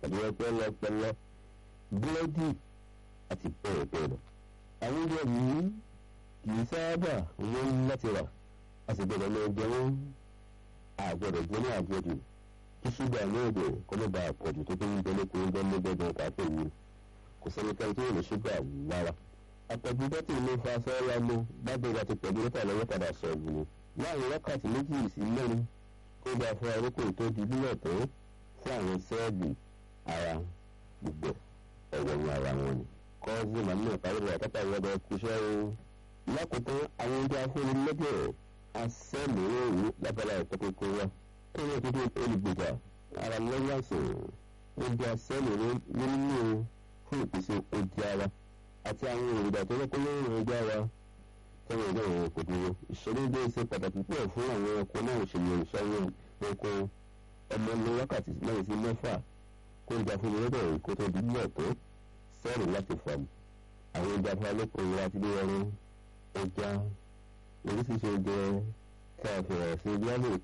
tàbí ọpọlọpọlọ búrẹ́dì àti bẹ́ẹ̀ bẹ́ẹ̀ lọ. àwọn oúnjẹ yìí kì í sábà wọ́n láti rà a sì gbọ́dọ̀ lọ jẹ wọ́n àgbọ̀dọ̀ jẹ́ ní àjọjù kí ṣúgà náà dẹ̀ kọ́ ló ba àpọ̀jù tó tó ń jẹ lóko oúnjẹ lọ́gbẹ̀dẹ̀ káfíń ni kò sẹ́nikẹ́ni tó yẹ ní ṣúgà lára. àpọ̀jù bọ́tì ló fa sọ́ọ́ra ló bábẹ́ ìgbà ti pẹ̀lú lọ́tà lọ́wọ́ padà sọ̀rọ̀ ni láàrin wákàtí méjì sí mẹ́rin kó bá fún arókò tó di bílẹ̀ tó fún àwọn sẹ́ẹ̀lì ara gbogbo ọ̀wọ̀ ní ara wọn ni. kọ́ọ̀sì màmú ìparí àtàtà ìwọ́dọ̀ kúṣẹ́ o. lákòótán àwọn oúnjẹ afúnilẹ́jẹ̀ asẹ́mìíràn lábala ìtọ́kùnkùn wa tó ní ìtọ́jú olùgbèjà ara lẹ́yìn àìsàn oúnjẹ asẹ́mìíràn nínú fún ìpèsè oúnjẹ ara àti àwọn èròjà tó lọ́kọ́ lórí oúnjẹ ara tẹ́wọ̀n ìjọ ìrìn kò dúró ìṣẹ̀lẹ̀ ilé ṣe pàtàkì púpọ̀ fún àwọn ẹranko náà ìṣẹ̀lẹ̀ ìṣẹ́wọ̀n ẹranko ọmọ ní wákàtí mẹ́rin sí mẹ́fà kó ìjà fún ìrẹ́bẹ̀ kó tó di bílẹ̀ tó sẹ́ẹ̀rì láti fà mí àwọn ìjà fún alẹ́kùn ìlera ti dé ẹran ẹja oríṣiríṣi oúnjẹ tí a fẹ̀rẹ̀ sí bí wọ́n lè